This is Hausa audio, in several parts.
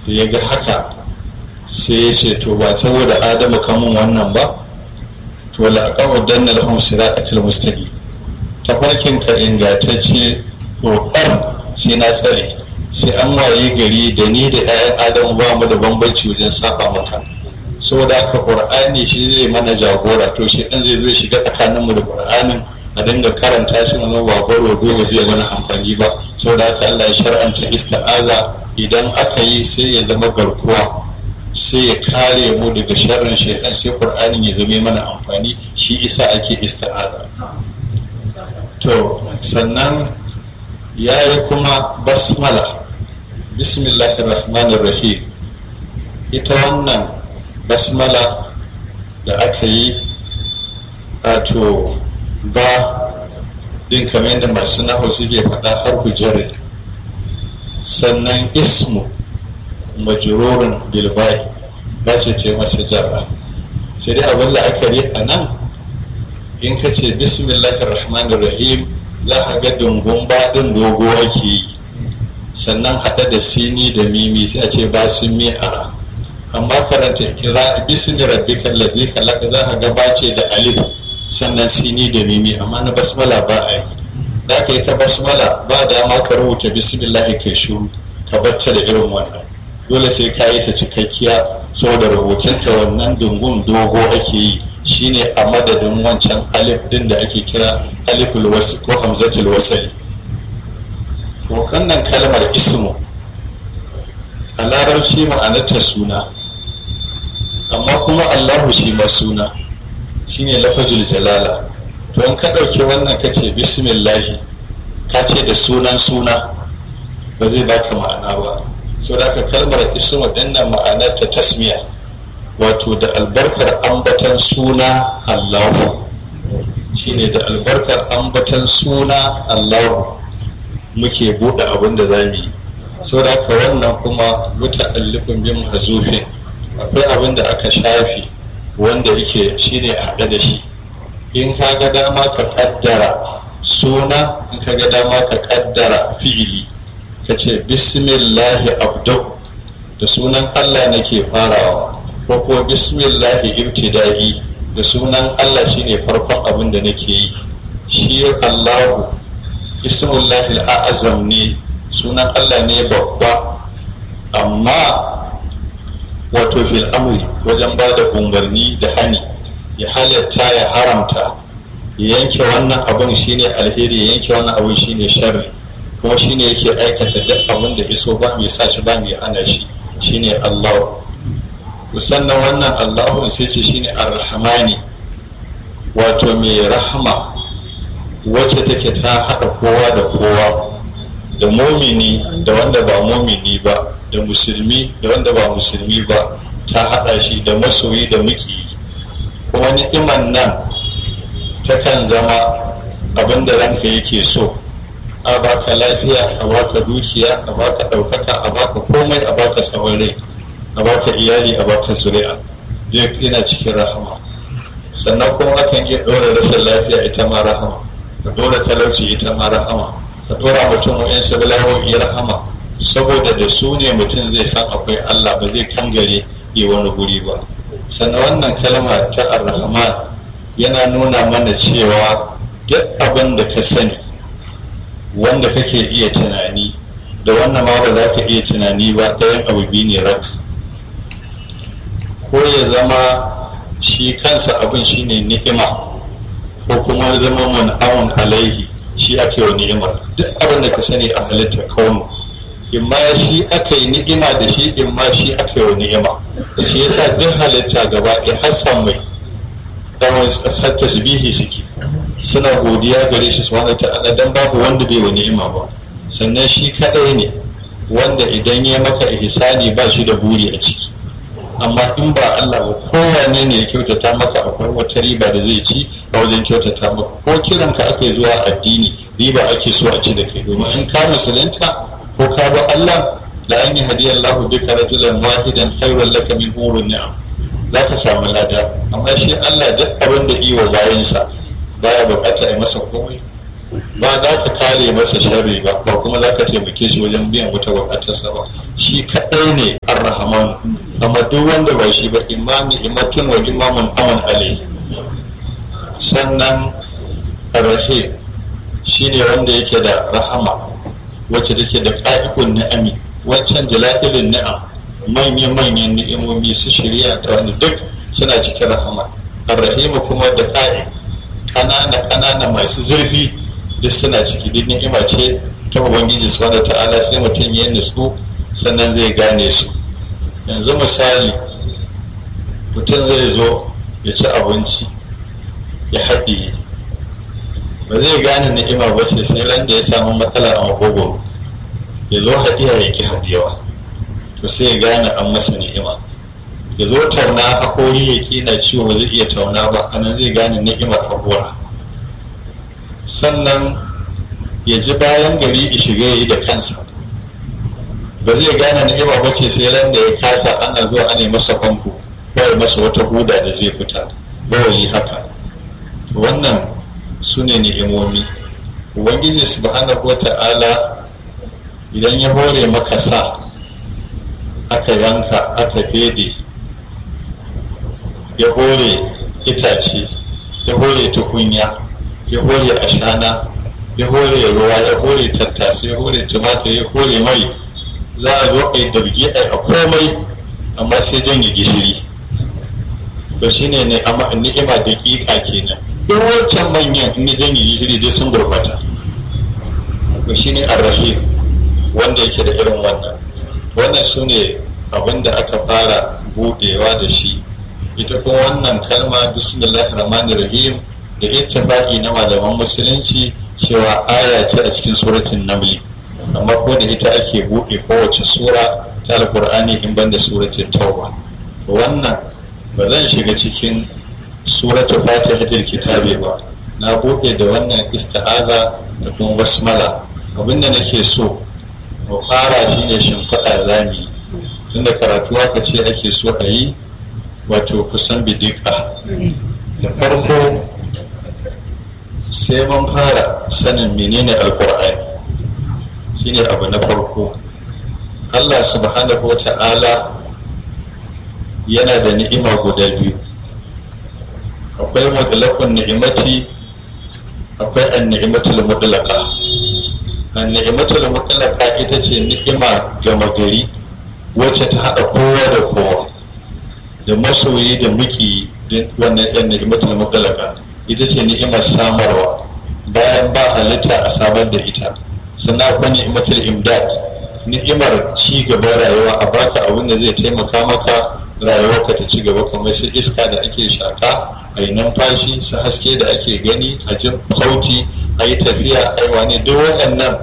da ya ga haka sai ya ce to ba saboda adamu kamun wannan ba to la'aqaw danna lahum siratal mustaqim tafarkin ka ingantacce dokar sai na tsare sai an waye gari da ni da 'ya'yan adamu ba mu da bambanci wajen saba maka saboda haka qur'ani shi zai mana jagora to shi dan zai zo shiga tsakanin mu da qur'anin a dinga karanta shi mana ba gwaro dole zai mana amfani ba saboda haka Allah ya shar'anta ista'aza idan aka yi sai ya zama garkuwa sai ya kare mu daga sharrin shaitan sai qur'anin ya zame mana amfani shi isa ake ista'aza to sannan ya yi kuma basmala bismillahir rahmanir rahim ita wannan basmala da aka yi wato ba din kamar yadda masu nahu suke faɗa har hujjare sannan ismu majurorin bilbai ba ce ce masa jarra sai dai abin la'akari a nan in ka ce bismillahir rahmanir rahim za a ga dungun baɗin dogo ake yi sannan haɗa da sini da mimi sai a ce ba sun mi ara amma karanta kira bismi rabbikal ladzi khalaqa za a ga bace da alif sannan sini da mimi amma na basmala ba a yi da ka yi ta basmala ba dama ka rubuta bismillahi kai shuru ka batta da irin wannan dole sai ka yi ta cikakkiya saboda rubutunta wannan dungun dogo ake yi shine a madadin wancan alif din da ake kira aliful wasu ko hamzatul wasali to wannan kalmar ismu a larabci ma'anarta suna amma kuma allahu shi ma suna shine lafazul jalala to in ka ɗauki wannan ka ce bismillahi ka ce da sunan suna ba zai baka ma'ana ba so da aka kalmar ismu dinnan ma'anar ta tasmiya wato da albarkar ambatan suna allahu shine da albarkar ambatan suna allahu muke buɗe abin da za mu yi so da aka wannan kuma muta'allifin bin hazufin akwai abin da aka shafi wanda yake shine a haɗe da shi in ka ga dama ka kaddara suna in ka ga dama ka kaddara fi'ili ka ce bismillahi abdu da sunan allah nake farawa ko ko bismillahi ibtida'i da sunan allah shine farkon abin da nake yi shi allahu ismullahi al'azam ne sunan allah ne babba amma wato fil amri wajen ba da umarni da hani ya halatta ya haramta ya yanke wannan abin shine alheri ya yanke wannan abin shine sharri kuma shine yake aikata duk abin da iso ba mai sa shi ba mai hana shi shine Allah sannan wannan Allahu sai ce shine ar-rahmani wato mai rahama wacce take ta haɗa kowa da kowa da momini da wanda ba momini ba da musulmi da wanda ba musulmi ba ta haɗa shi da masoyi da muki kuma ni'iman nan takan zama abin da ranka yake so a baka lafiya a baka dukiya a baka ɗaukaka a baka komai a baka tsawon rai a baka iyali a baka zuri'a zai yana cikin rahama sannan kuma akan iya ɗora rashin lafiya ita ma rahama ka ɗora talauci ita ma rahama ka ɗora mutum wa'yan sabilawoyi rahama saboda da su ne mutum zai san akwai Allah ba zai kangare yi wani guri ba sannan wannan kalma ta ar-rahman yana nuna mana cewa duk abin da ka sani wanda kake iya tunani da wannan ma ba za ka iya tunani ba ɗayan abu biyu ne rak ko ya zama shi kansa abin shine ni'ima ko kuma zama mun'amun alaihi shi ake wa ni'imar duk abin da ka sani a halitta kaunu imma shi aka yi ni'ima da shi imma shi aka yi wa ni'ima shi yasa duk halitta gaba ɗaya hassan mai dawon tasbihi suke suna godiya gare shi subhanahu ta'ala dan babu wanda bai wa ni'ima ba sannan shi kadai ne wanda idan ya maka ihsani ba shi da buri a ciki amma in ba Allah ba kowane ne ya kyautata maka akwai wata riba da zai ci a wajen kyautata maka ko kiran ka aka zuwa addini riba ake so a ci da kai domin in ka musulunta ko ka ba Allah la an yi hadiyar lahu bika rajulan wahidan khairul laka min hurun ni'am za ka samu lada amma shi Allah duk abin da iwa bayansa baya bukata a masa komai ba za ka kare masa sharri ba ba kuma za ka taimake shi wajen biyan wata bukatarsa ba shi kaɗai ne ar-rahman amma duk wanda ba shi ba imami imatun wa imamun aman alayhi sannan ar-rahim shine wanda yake da rahama wacce take da ƙa'ikun ni'ami wancan jala'ilin ni'am manya-manyan ni'imomi su shirya da wani duk suna cikin rahama ar-rahim kuma da ƙa'i ƙanana-ƙanana masu zurfi duk suna ciki duk ni'ima ce ta ubangiji subhanahu ta'ala sai mutum ya nutsu sannan zai gane su yanzu misali mutum zai zo ya ci abinci ya haɗiye ba zai gane ni'ima ba ce sai ran da ya samu matsala a makogoro ya zo haɗiya ya ki haɗewa to sai ya gane an masa ni'ima ya zo tauna haƙori ya ƙi na ciwo ba zai iya tauna ba anan zai gane ni'imar haƙora sannan ya ji bayan gari ya shiga ya yi da kansa ba zai gane ni'ima ba ce sai ran da ya kasa ana zuwa ana masa famfo ko ya masa wata huda da zai fita bawali haka wannan su ne ni'imomi ubangiji subhanahu wa ta'ala idan ya hore maka sa aka yanka aka fede ya hore itace ya hore tukunya ya hore ashana ya hore ruwa ya hore tattasai ya hore tumatir ya hore mai za a zo a yi dabge a komai amma sai janye gishiri to shine ne amma ni'ima da kika kenan duk wancan manyan in janye gishiri dai sun gurbata to shine arrahim wanda yake da irin wannan wannan su ne abin da aka fara budewa da shi ita kuma wannan kalma bismillahir rahmanir rahim da ittifaqi na malaman musulunci cewa aya ce a cikin suratul namli amma ko da ita ake buɗe kowace sura ta alkur'ani in banda suratul tauba to wannan ba zan shiga cikin suratul fatihatul kitabi ba na buɗe da wannan ista'aza da kuma basmala abinda nake so mu fara shine shimfiɗa zami tunda karatu aka ce ake so a yi wato kusan bidika da farko sai mun fara sanin menene alkur'ani shine abu na farko allah subhanahu wa ta'ala yana da ni'ima guda biyu akwai mutlaqun ni'imati akwai an-ni'imatul mutlaqa an-ni'imatul mutlaqa ita ce ni'ima gama gari wacce ta hada kowa da kowa da masoyi da muki wannan yan ni'imatul mutlaqa ita ce ni'imar samarwa bayan ba halitta a samar da ita sannan akwai ni'imatul imdad ni'imar ci gaban rayuwa a baka abin da zai taimaka maka rayuwarka ta ci gaba kamar su iska da ake shaka a yi numfashi su haske da ake gani a jin sauti a yi tafiya a yi wani duk waɗannan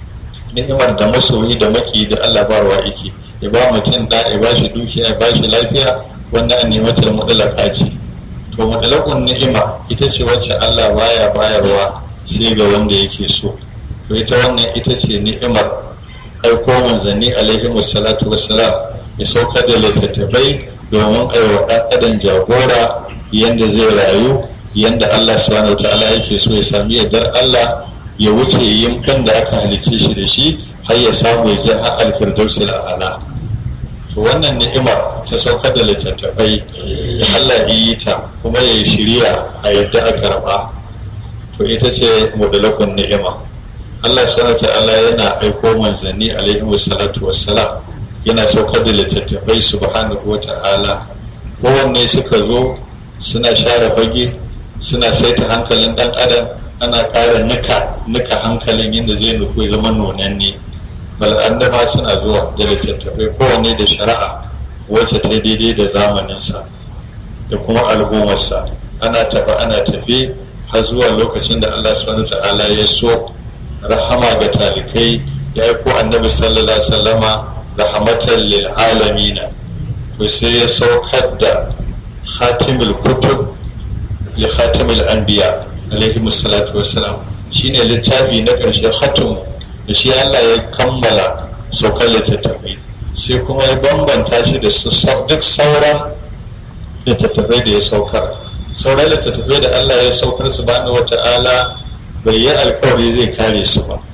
ni'imar da masoyi da maki da allah barwa yake ya ba mutum da ya ba shi dukiya ya ba shi lafiya wannan an ni'imatul mudalaka ce to mudalakun ni'ima ita ce wacce allah baya bayarwa sai ga wanda yake so to ita wannan ita ce ni'imar aiko manzanni alaihi wassalatu wassalam ya saukar da littattafai domin aiwa ɗan adam jagora yadda zai rayu yadda Allah subhanahu ta'ala yake so ya sami yardar Allah ya wuce yimkan da aka halicce shi da shi har ya samu ya je har alfirdausil a'ala to wannan ni'imar ta saukar da littattafai da Allah yi ta kuma ya shirya a yadda aka karɓa to ita ce mudalakun ni'ima Allah subhanahu ta'ala yana aiko manzanni alaihi wassalatu wassalam yana saukar da littattafai subhanahu wa ta'ala kowanne suka zo suna share fage suna saita hankalin dan adam ana ƙara nika nika hankalin yadda zai nufi zama nonanne bal'andama suna zuwa da littattafai kowanne da shari'a wacce ta daidai da zamaninsa da kuma al'ummarsa ana tafi ana tafi har zuwa lokacin da allah subhanahu ta'ala ya so rahama ga talikai ya yi ko annabi sallallahu alaihi wasallama rahmatan lil alamina to sai ya saukar da khatimul kutub li khatimul anbiya alaihi salatu wassalam shine littafi na ƙarshe khatim da shi Allah ya kammala saukar littattafai sai kuma ya bambanta shi da duk sauran littattafai da ya saukar sauran littattafai da Allah ya saukar subhanahu wata'ala bai yi alkawari zai kare su ba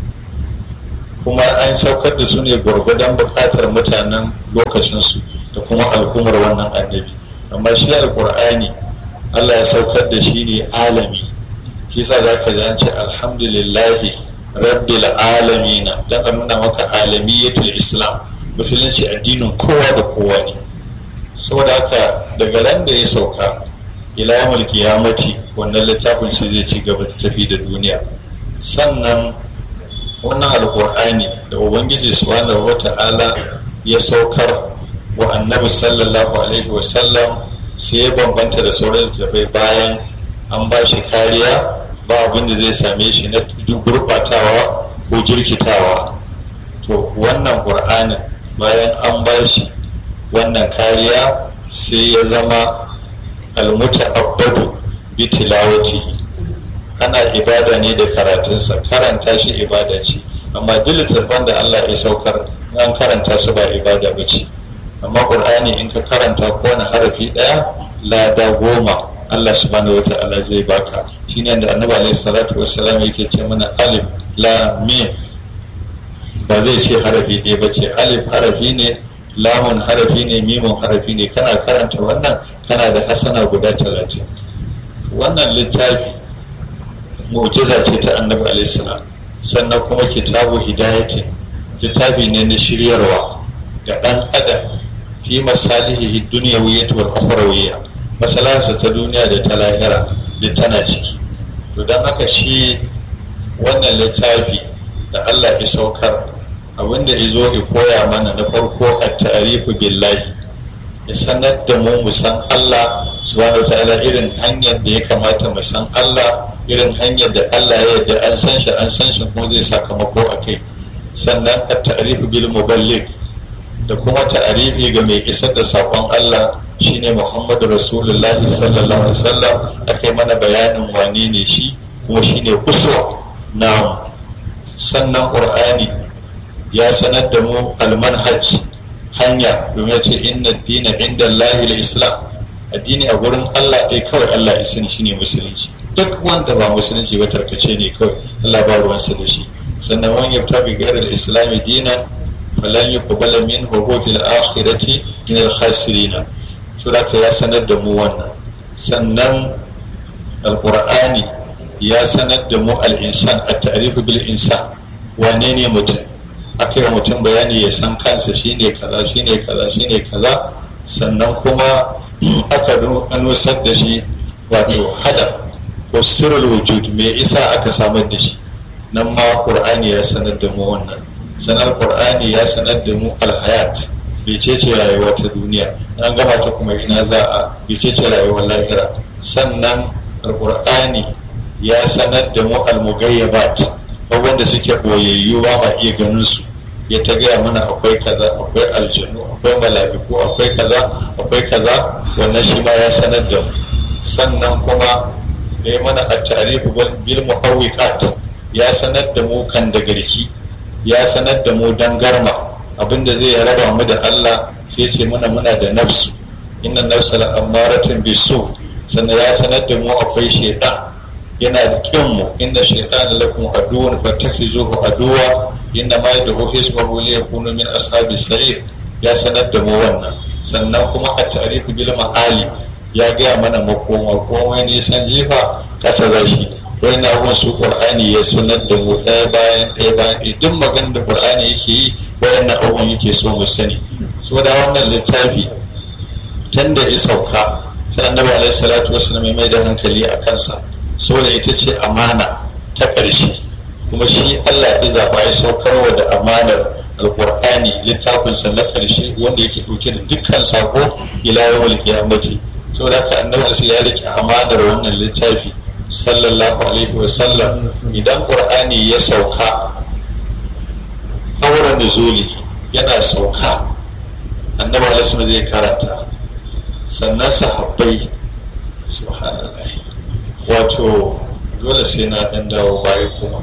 kuma an saukar da su ne gwargwadon bukatar mutanen lokacinsu da kuma al'ummar wannan annabi amma shi alkur'ani allah ya saukar da shi ne alami shi sa za ka an ce alhamdulillahi rabbil alamina don a nuna maka alamiyatul islam musulunci addinin kowa da kowa ne saboda haka daga ran da ya sauka ila yamul kiyamati wannan littafin shi zai ci gaba da tafi da duniya sannan wannan alkur'ani da ubangiji subhanahu wata'ala ya saukar wa annabi sallallahu alaihi wasallam sai ya bambanta da sauran littattafai bayan an ba shi kariya ba abin da zai same shi na gurɓatawa ko jirkitawa to wannan ƙur'anin bayan an ba shi wannan kariya sai ya zama almuta abbadu bi tilawati ana ibada ne da karatunsa karanta shi ibada ce amma duk littattafan da Allah ya saukar an karanta su ba ibada ba ce amma ƙur'ani in ka karanta ko wani harafi ɗaya lada goma Allah subhanahu wata'ala zai baka shine da annabi alaihi salatu wassalam yake ce mana alif lam mim ba zai ce harafi ɗaya ba ce alif harafi ne lamun harafi ne mimun harafi ne kana karanta wannan kana da hasana guda talatin wannan littafi mu'jiza ce ta annabi alaihi salam sannan kuma kitabu hidayatin littafi ne na shiryarwa ga ɗan adam fi masalihi dunyawiyyah wal ukhrawiyyah masalarsa ta duniya da ta lahira da tana ciki to don haka shi wannan littafi da Allah ya saukar abinda ya zo ya koya mana na farko a tarifu billahi ya sanar da mu mu san Allah subhanahu wa ta'ala irin hanyar da ya kamata mu san Allah irin hanyar da Allah ya yarda an san shi an san shi kuma zai sakamako a kai sannan a tarifu bil muballigh da kuma ta'arifi ga mai isar da saƙon Allah shine Muhammadu Rasulullah sallallahu alaihi wasallam akai mana bayanin wane ne shi kuma shine uswa na sannan Qur'ani ya sanar da mu almanhaj hanya domin ce inna dina inda Allahil Islam addini a gurin Allah ɗaya kawai Allah ya sani shine musulunci duk wanda ba musulunci ba tarkace ne kawai Allah ba ruwansa da shi sannan wani yabta bi gairar islami dinan falan yuqbala minhu huwa fil akhirati min al khasirin sura ya sanar da mu wannan sannan alqur'ani ya sanar da mu al insan at ta'rif bil insan wane ne mutum aka yi mutum bayani ya san kansa shine kaza shine kaza shine kaza sannan kuma aka nusar da shi wato hadar ko sirrul wujud me isa aka samar da shi nan ma qur'ani ya sanar da mu wannan sanar qur'ani ya sanar da mu alhayat bice ce rayuwa ta duniya an gama ta kuma ina za a bice ce rayuwar lahira sannan alqur'ani ya sanar da mu almugayyabat wanda suke boyayyu ba ma iya ganin su ya ta gaya mana akwai kaza akwai aljanu akwai mala'iku akwai kaza akwai kaza wannan shi ma ya sanar da mu sannan kuma ya yi mana a tarihi bil muhawwiqat ya sanar da mu kan da garki ya sanar da mu dangarma abinda zai raba mu da Allah sai ce mana muna da nafsu inna nafsa la amaratun bisu sannan ya sanar da mu akwai shaitan yana da kin mu inna shaitan lakum aduwwun fattakhizuhu aduwa inna ma yad'u hizbahu li yakunu min ashabis sa'ir ya sanar da mu wannan sannan kuma a tarihi bil ma'ali ya gaya mana makoma komai nisan jefa kasa zashi wani abubuwan su qur'ani ya sanar da mu ɗaya bayan ɗaya bayan ɗaya duk maganar da qur'ani yake yi wayannan abubuwan yake so mu sani so da wannan littafi tun da ya sauka sai annabi alaihi salatu wasallam mai da hankali a kansa saboda ita ce amana ta ƙarshe kuma shi Allah ya zaba ya saukarwa da amanar alqur'ani littafin sa na ƙarshe wanda yake ɗauke da dukkan sako ila yawmul qiyamati saboda haka annabi sai ya rike amanar wannan littafi sallallahu alaihi wa sallam idan qur'ani ya sauka haura nuzuli yana sauka annabi alaihi zai karanta sannan sahabbai subhanallah wato dole sai na dan dawo baya kuma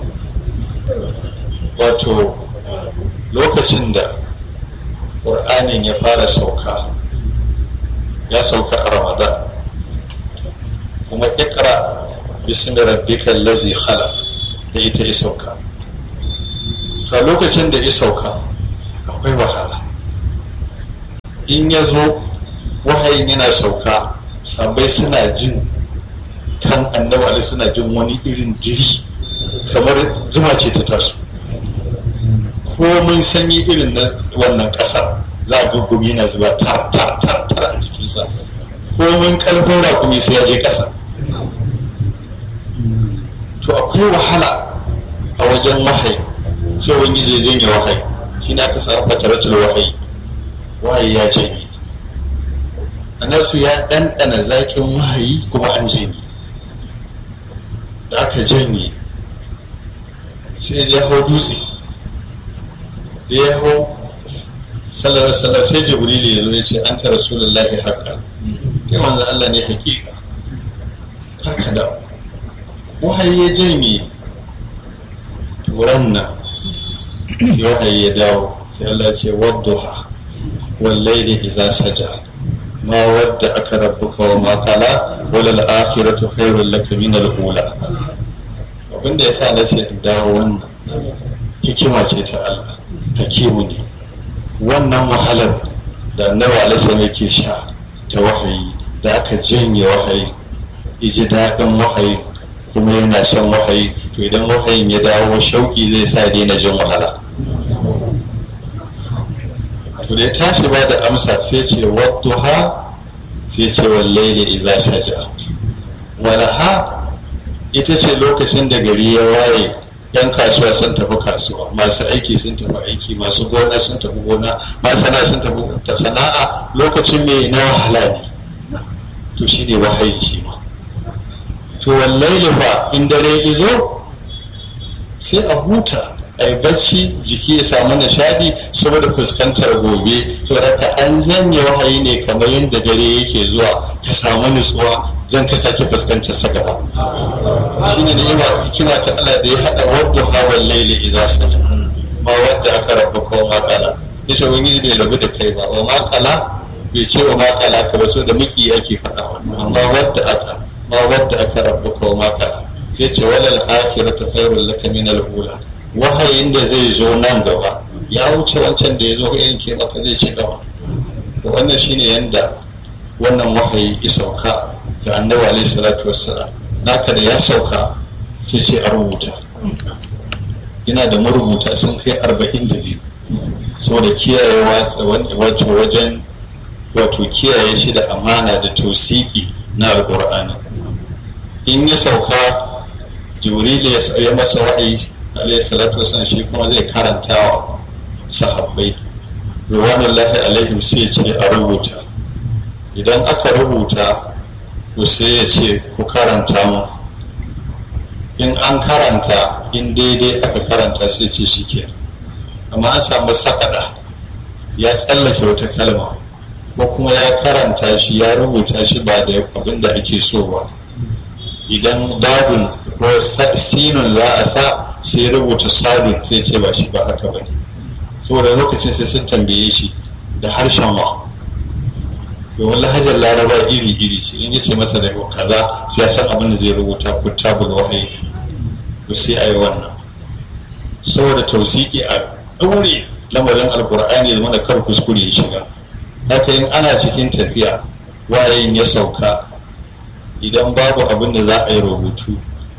wato lokacin da ƙur'anin ya fara sauka ya sauka a ramadan kuma ikra bismi rabbikal ladzi khalaq da ita ya sauka to a lokacin da ya sauka akwai wahala in ya zo wahayin yana sauka sabai suna jin kan annabi ali suna jin wani irin diri kamar zuma ce ta taso komin sanyi irin na wannan ƙasar za a guggumi na zuba tar tar tar tar a jikinsa komin ƙarfin rakumi sai ya je ƙasa to akwai wahala a wajen wahayi sai wani zai janye wahayi shi na kasa fataratul wahayi wahayi ya janye annasu ya ɗanɗana zaƙin wahayi kuma an janye da aka janye sai ya hau dutse da ya hau sallar sallar sai jibril ya zo ya ce an ta rasulullahi haka kai manzo Allah ne hakika haka da wahayi ya janye turan nan sai wahayi ya dawo sai Allah ce wadduha wallaili idza saja ma wadda aka rabbuka wa ma qala wal akhiratu khairul laka min al ula abinda yasa na ce in dawo wannan hikima ce ta Allah hakimu ne wannan wahalar da annabi alaihi yake sha ta wahayi da aka janye wahayi iji daɗin wahayi kuma yana shan wahayi to idan wahayin ya dawo shauki zai sa daina jin wahala to da ya tashi ba da amsa sai ce wadduha sai ce wallaili iza saja walaha ita ce lokacin da gari ya waye yan kasuwa sun tafi kasuwa masu aiki sun tafi aiki masu gona sun tafi gona masana sun tafi ta sana'a lokacin mai na wahala ne to shi ne wahayin shi ma to wallaili fa in dare izo sai a huta a yi bacci jiki ya samu nishadi saboda fuskantar gobe saboda ka an janye wahayi ne kamar yadda dare yake zuwa ka samu nutsuwa zan ka sake fuskantar sa gaba shi ne ni'ima hikima ta Allah da ya haɗa wadda hawan laili idza saja ma wadda aka rabu ko makala yace wani bai rabu da kai ba wa makala bai ce wa makala ka ba so da miki yake faɗa wannan amma wadda aka ma wadda aka rabu ko makala sai ce walal akhiratu khairul laka min al-ula wahayin da zai zo nan gaba ya wuce wancan da ya zo yanke maka zai ci gaba to wannan shine yanda wannan wahayi ya sauka ga annabi alaihi salatu wassalam naka da ya sauka sai ce a rubuta yana da marubuta sun kai arba'in da biyu saboda kiyayewa wato wajen wato kiyaye shi da amana da tausiki na alƙur'ani in ya sauka jibril ya masa wa'ayi alayhi salatu wasallam shi kuma zai karanta wa sahabbai ruwanullahi alaihim sai ce a rubuta idan aka rubuta to sai ya ce ku karanta mu in an karanta in daidai aka karanta sai ce shi ke amma an samu sakada ya tsallake wata kalma ko kuma ya karanta shi ya rubuta shi ba da abin da ake so ba idan dadun ko sinun za a sa sai rubuta sadun sai ce ba shi ba haka ba ne saboda lokacin sai sun tambaye shi da harshen wa domin lahajar laraba iri-iri ce in yace masa da kaza sai ya san abin da zai rubuta ko tabul wahayi to sai a yi wannan saboda tausiki a ɗaure lamarin alkur'ani da mana kar kuskure ya shiga haka in ana cikin tafiya wayayin ya sauka idan babu abin da za a yi rubutu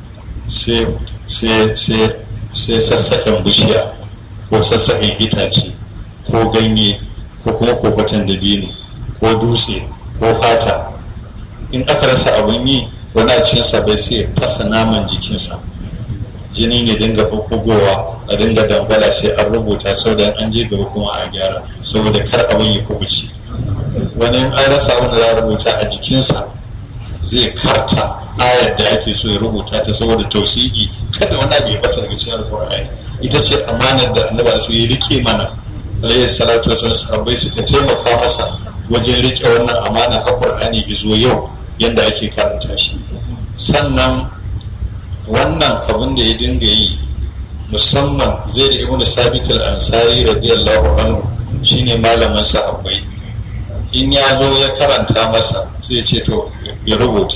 sai sassaƙen bishiya ko sassaƙen itace ko ganye ko kuma kofatan dabino ko dutse ko fata in aka rasa abin yi wani a cikinsa bai sai fasa naman jikinsa jini ne dinga bubbugowa a dinga dangwala sai an rubuta sau da an je gaba kuma a gyara saboda kar abin ya kubuce wani in an rasa abin da za a rubuta a jikinsa zai karta ayar da ake so ya rubuta ta saboda tausiki kada wani abu ya bata daga cikin alkur'ani ita ce amanar da annabi su ya rike mana alayhi salatu wasallam sahabbai suka taimaka masa wajen rike wannan amana a qur'ani izo yau yanda ake karanta shi sannan wannan abin da ya dinga yi musamman zai da ibnu sabit al-ansari radiyallahu anhu shine malamin sahabbai in ya zo ya karanta masa sai ce to ya rubuta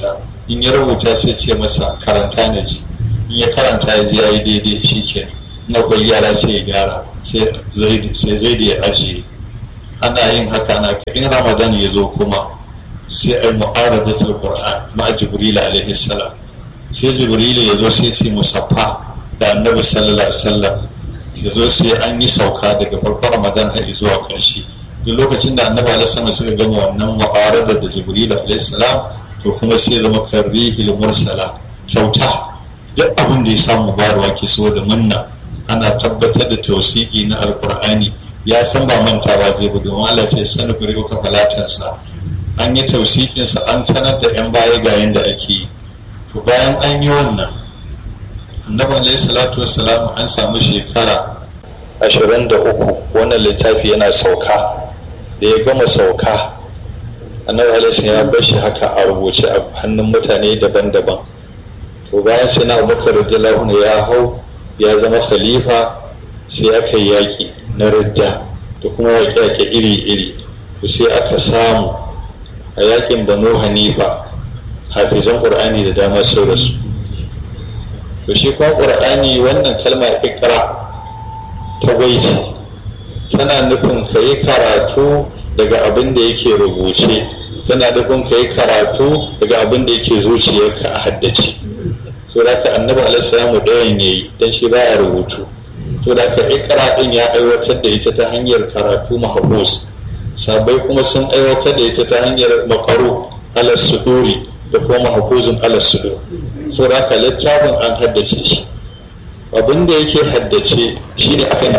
in ya rubuta sai ce masa karanta na ji in ya karanta ya ji ya yi daidai shi kenan na kwai yara sai ya gyara sai zai da ya ajiye ana yin haka na in ramadan ya zo kuma sai ai mu'aradatul qur'an ma jibril alaihi salam sai jibril ya zo sai sai musaffa da annabi sallallahu alaihi wasallam ya zo sai an yi sauka daga farkon ramadan har zuwa karshe duk lokacin da annabi alaihi salam suka gama wannan mu'arada da jibril alaihi salam to kuma sai zama karrihil mursala kyauta duk abin da ya samu bayarwa ke so da munna ana tabbatar da tausiki na alkur'ani ya san ba mantawa zai buga wala ce sani guri uka falatansa an yi tausikinsa an sanar da yan baya ga yadda ake yi to bayan an yi wannan annabi alaihi salatu wassalam an samu shekara ashirin da uku wannan littafi yana sauka da ya gama sauka annabi alaihi ya bar shi haka a rubuce a hannun mutane daban-daban to bayan sai na abubakar radiyallahu ya hau ya zama khalifa sai aka yi yaƙi na ridda da kuma yaƙe-yaƙe iri-iri to sai aka samu a yaƙin banu hanifa hafizan ƙur'ani da dama sau da su to shi kuma ƙur'ani wannan kalma ikra ta gwaiti tana nufin ka yi karatu daga abin da yake rubuce tana nufin ka yi karatu daga abin da yake zuciyarka a haddace so da ka annabi alaihi ɗayan ya yi don shi baya rubutu so da ka ikra ɗin ya aiwatar da ita ta hanyar karatu mahfuz sabai kuma sun aiwatar da ita ta hanyar makaru alas suduri da kuma mahfuzun alas sudur so da ka littafin an haddace shi abin da yake haddace shi ne akan